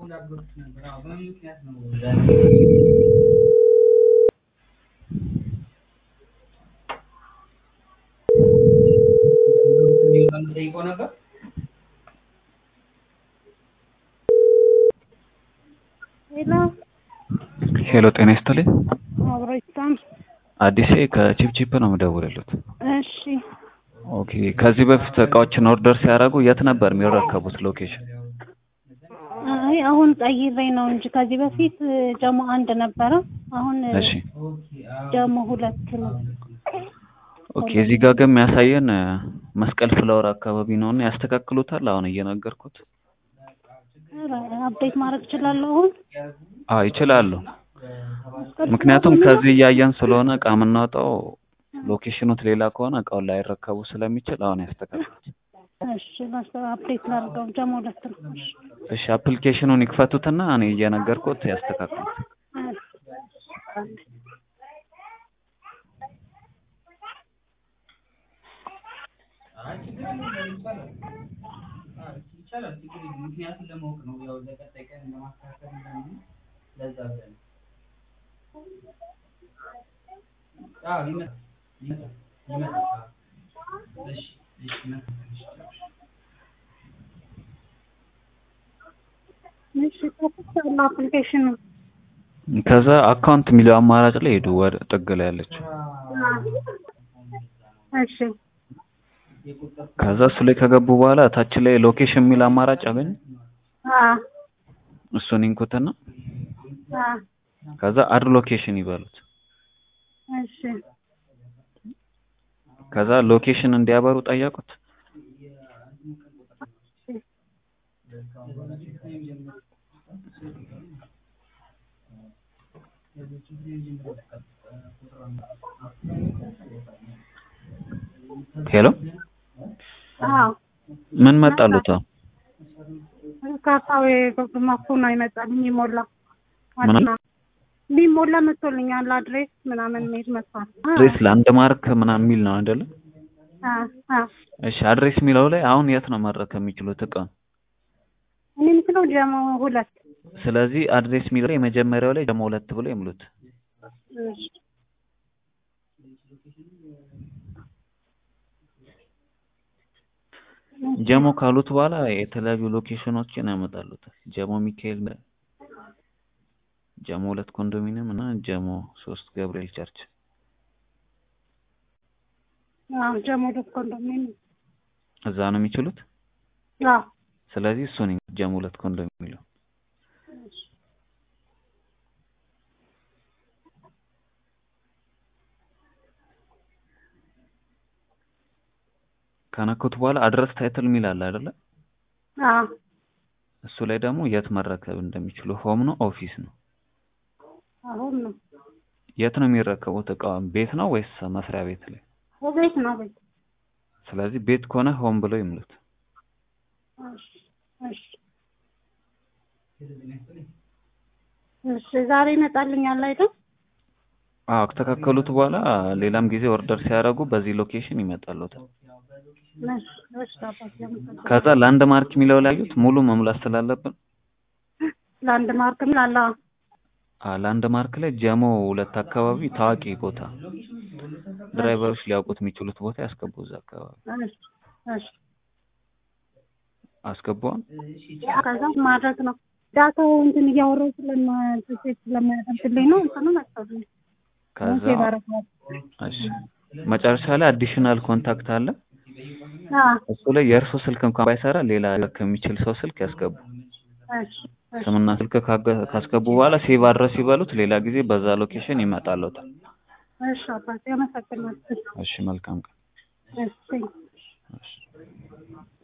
ሄሎ ሄሎ ጤና ይስጥልኝ። አብሮ ይስጣም። አዲሴ ከቺፕቺፕ ነው የምደውልልዎት። እሺ ኦኬ ከዚህ በፊት እቃዎችን ኦርደር ሲያደርጉ የት ነበር የሚረከቡት ሎኬሽን? አይ አሁን ቀይሬ ነው እንጂ ከዚህ በፊት ጀሞ አንድ ነበረ። አሁን እሺ ጀሞ ሁለት ነው። ኦኬ እዚህ ጋር ግን የሚያሳየን መስቀል ፍላወር አካባቢ ነው እና ያስተካክሉታል። አሁን እየነገርኩት። ኧረ አፕዴት ማድረግ እችላለሁ አሁን። አዎ ይችላሉ። ምክንያቱም ከዚህ እያየን ስለሆነ እቃ የምናወጣው ሎኬሽኑት ሌላ ከሆነ እቃውን ላይረከቡ ስለሚችል አሁን ያስተካክሉት። እሺ ላስ- አፕዴት ላድርገው። ጀሞ ሁለት ነው። እሺ እሺ አፕሊኬሽኑን ይክፈቱትና እኔ እየነገርኩት ያስተካክሉት። እሺ ከፍቻለሁ አፕሊኬሽኑ። ከዛ አካውንት የሚለው አማራጭ ላይ ሄዱ። ወደ ጥግ ላይ ያለችው እሺ ከዛ እሱ ላይ ከገቡ በኋላ ታች ላይ ሎኬሽን የሚል አማራጭ አገኙ። አ እሱን ይንኩትና አ ከዛ አድ ሎኬሽን ይበሉት። እሺ ከዛ ሎኬሽን እንዲያበሩ ጠየቁት። ሄሎ አዎ ምን መጣሉት? አሁን ካርታው የማፉ ነው ይመጣልኝ ይሞላ ምን? አዲና ቢሞላ መጥቶልኛል። አድሬስ ምናምን ሜድ መጥቷል። አ አድሬስ ለአንድ ማርክ ምናምን የሚል ነው አይደለ? አ አ እሺ አድሬስ የሚለው ላይ አሁን የት ነው መረከብ የሚችሉት እቃውን? እኔ የምትለው ጀሞ ሁለት ስለዚህ አድሬስ የሚለው ላይ የመጀመሪያው ላይ ደግሞ ሁለት ብሎ ይምሉት። እሺ ጀሞ ካሉት በኋላ የተለያዩ ሎኬሽኖችን ያመጣሉታል። ጀሞ ሚካኤል፣ ጀሞ ሁለት ኮንዶሚኒየም እና ጀሞ ሶስት ገብርኤል ቸርች። አዎ ጀሞ ሁለት ኮንዶሚኒየም እዛ ነው የሚችሉት። አዎ ስለዚህ እሱን ጀሞ ሁለት ኮንዶሚኒየም የሚለው ከነኩት በኋላ አድረስ ታይትል የሚል አለ አይደለ? አዎ እሱ ላይ ደግሞ የት መረከብ እንደሚችሉ ሆም ነው ኦፊስ ነው? አሁን ነው የት ነው የሚረከቡት እቃውን? ቤት ነው ወይስ መስሪያ ቤት ላይ? ቤት ነው ቤት ስለዚህ ቤት ከሆነ ሆም ብለው ይምሉት። እሺ እሺ እሺ ዛሬ ይመጣልኛል አይደል? አዎ ከተካከሉት በኋላ ሌላም ጊዜ ኦርደር ሲያደርጉ በዚህ ሎኬሽን ይመጣሉታል። እሺ እሺ አባቴ አመሰግናለሁ። ከዛ ላንድ ማርክ የሚለው ላይ አዩት ሙሉ መሙላት ስላለብን ለአንድ ማርክ ምን አለ? አ ላንድ ማርክ ላይ ጀሞ ሁለት አካባቢ ታዋቂ ቦታ ድራይቨሮች ሊያውቁት የሚችሉት ቦታ ያስገቡ። እዛ አካባቢ እሺ እሺ አስገቡን። ከዛ ማድረግ ነው ዳታው እንትን እያወራሁ ስለማ ሴት ስለማያደርግልኝ ነው እንትኑ መጥቶልኝ ከዛ ሴቭ አደረገዋል። እሺ መጨረሻ ላይ አዲሽናል ኮንታክት አለ። አዎ እሱ ላይ የእርሱ ስልክ እንኳን ባይሰራ ሌላ ከሚችል ሰው ስልክ ያስገቡ። እሺ እሺ ስምና ስልክ ካገ- ካስገቡ በኋላ ሴቭ አድረስ ይበሉት። ሌላ ጊዜ በዛ ሎኬሽን ይመጣሉታል። እሺ አባቴ አመሰግናለሁ። እሺ መልካም ቀን። እሺ እሺ